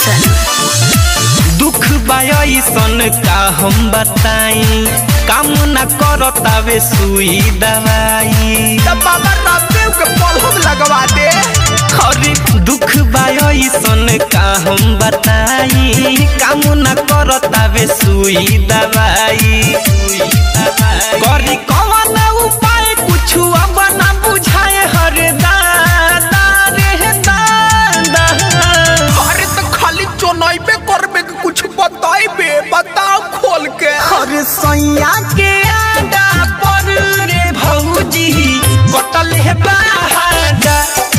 रोशन दुख बायसन का हम बताई काम न करतावे सुई दवाई तब बाबा रामदेव के पलहम लगवा दे अरे दुख बायसन का हम बताई काम न करतावे सुई दवाई करी कवन उपाय कुछ अब न बुझाए हर दादा रे दादा अरे तो खाली चोनाइबे करबे कि कुछ बताइबे बताओ खोल के हर सैया के आडा पर रे भौजी कटल है बाहाडा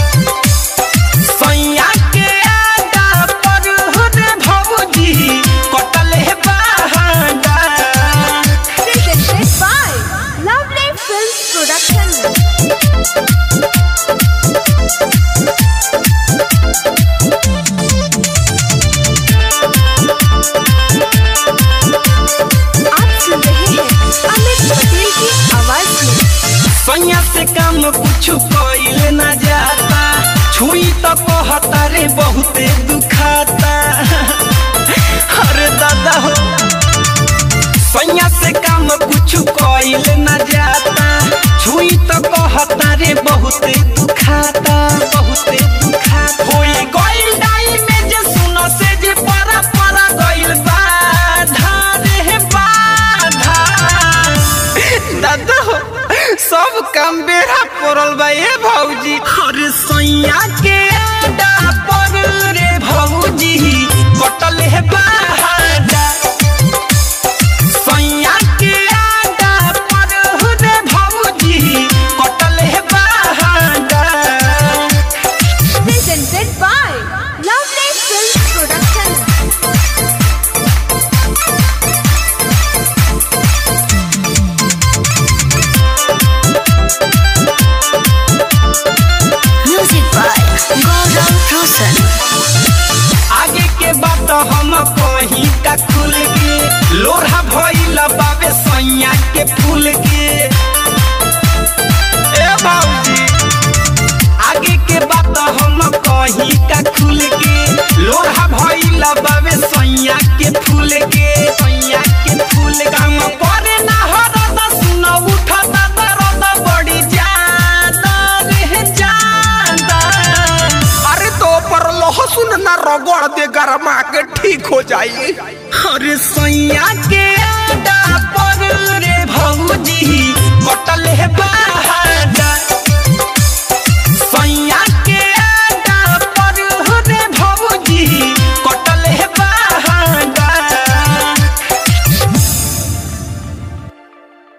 सैया के आडा पर रे भौजी कटल है बाहाडा presented by Lovely Films Production. आप सुन रहे हैं अमित पटेल की आवाज में सैया से काम कुछ कइल न जाता छुई तो कहता रे बहुते दुखाता अरे दादा हो सैया से काम कुछ कइल न जाता छुई तो कहता रे बहुते दुखाता बहुते दुखाता होई गइल डाई में जे सुनो से जे परा परा गइल बाधा रे बाधा दादा हो सब काम बेरा पड़ल बा ए भौजी अरे सैया के आडा पर रे भौजी कटल है बाहाडा सैया के आडा पर रे भौजी कटल है बाहाडा presented by Lovely Films Production. Music by Gaurav Rosan. आगे के बात हम कहीं का खुल के लोढ़ा भइल बाबे सैया के फूल के ए बाबूजी आगे के बात हम कहीं का खुल के लोढ़ा भइल बाबे सैया के फूल के सैया के फूल के हम करे ना हरद सुन उठत दर्द बड़ी ज्यादा रे ज्यादा अरे तो पर लहसुन ना रगड़ दे गरमा के ठीक हो जाई अरे सैया के आडा